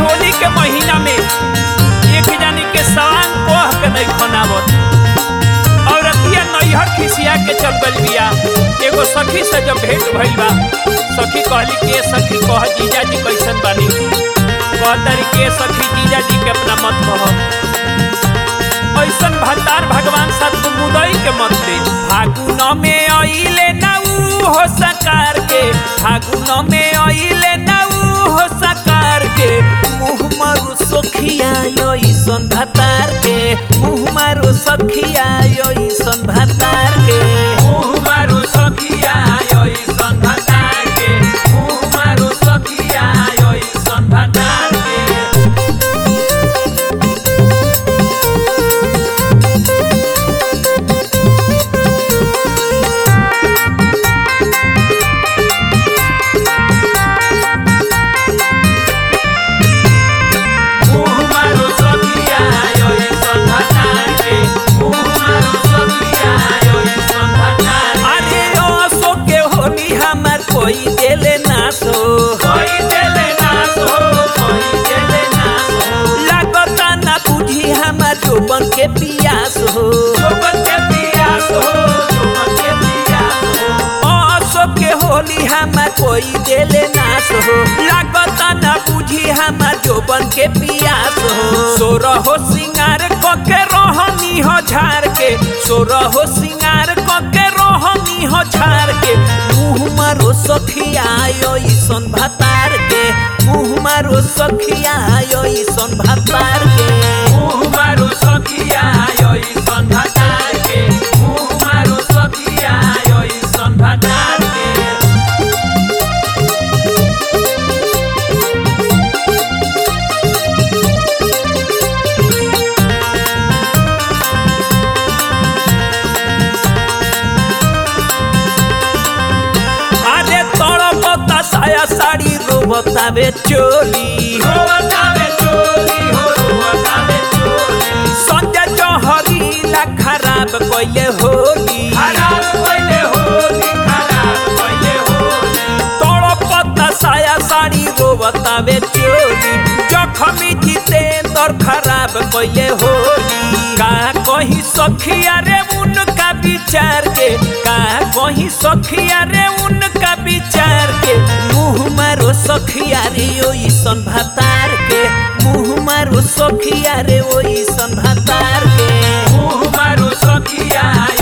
होली के महीना में एक जानी के सवांग कोह के नहीं खनावत औरतिया नैहर खिसिया के चल गल बिया एगो सखी से जब भेंट भइल बा सखी कहली के सखी कह जीजा जी कैसन बानी कहतरी के सखी जीजा जी के अपना मत कह ऐसन भंडार भगवान सत मुदई के मत दे फागुन में अइले ना ऊ हो सकार के फागुन में अइले ना ऊ हो सकार के मुँह मारू सखिया ऐसन भतार के मुँह मारू सखिया ऐसन भतार के मुँह मारू सखिया ऐसन भतार के मुँह मारू सखिया ऐसन भतार के मुँह मारो सखिया ऐसन भतार के मुँह मारो सखिया ऐसन भतार के। अरे ओसो के होली हमार कोई देले नास हो कोई देले नास हो कोई देले नास हो लागता ना बुझी हमार जोबन के पियास हो जोबन के पियास हो जोबन के पियास हो ओसो के होली हमार कोई देले नास हो लागता ना बुझी हमार जोबन के पियास हो सोरह हो सिंगार क के रोहनी हो झार के सोरह हो सिंगार क के रोहनी हो झार के मुँह मारो सखिया ऐसन भतार के मुँह मारो सखिया ऐसन भतार के मुँह मारो सखिया ऐसन भतार के मुँह मारो सखिया ऐसन भतार के আরে তড়পতা সায়া শাড়ি রোবতাবে চলি সঞ্জয় চহরিলা খারাপ কইলে হোলি তড়পতা সায়া শাড়ি রোবতাবে চলি জখমি জিতেন্দর খারাপ কইলে হোলি का कहीं सखिया रे उनका विचार के का कहीं सखिया रे उनका विचार के मुँह मारो सखिया रे ओइसन भतार के मुँह मारो सखिया रे ओइसन भतार के मुँह मारो सखिया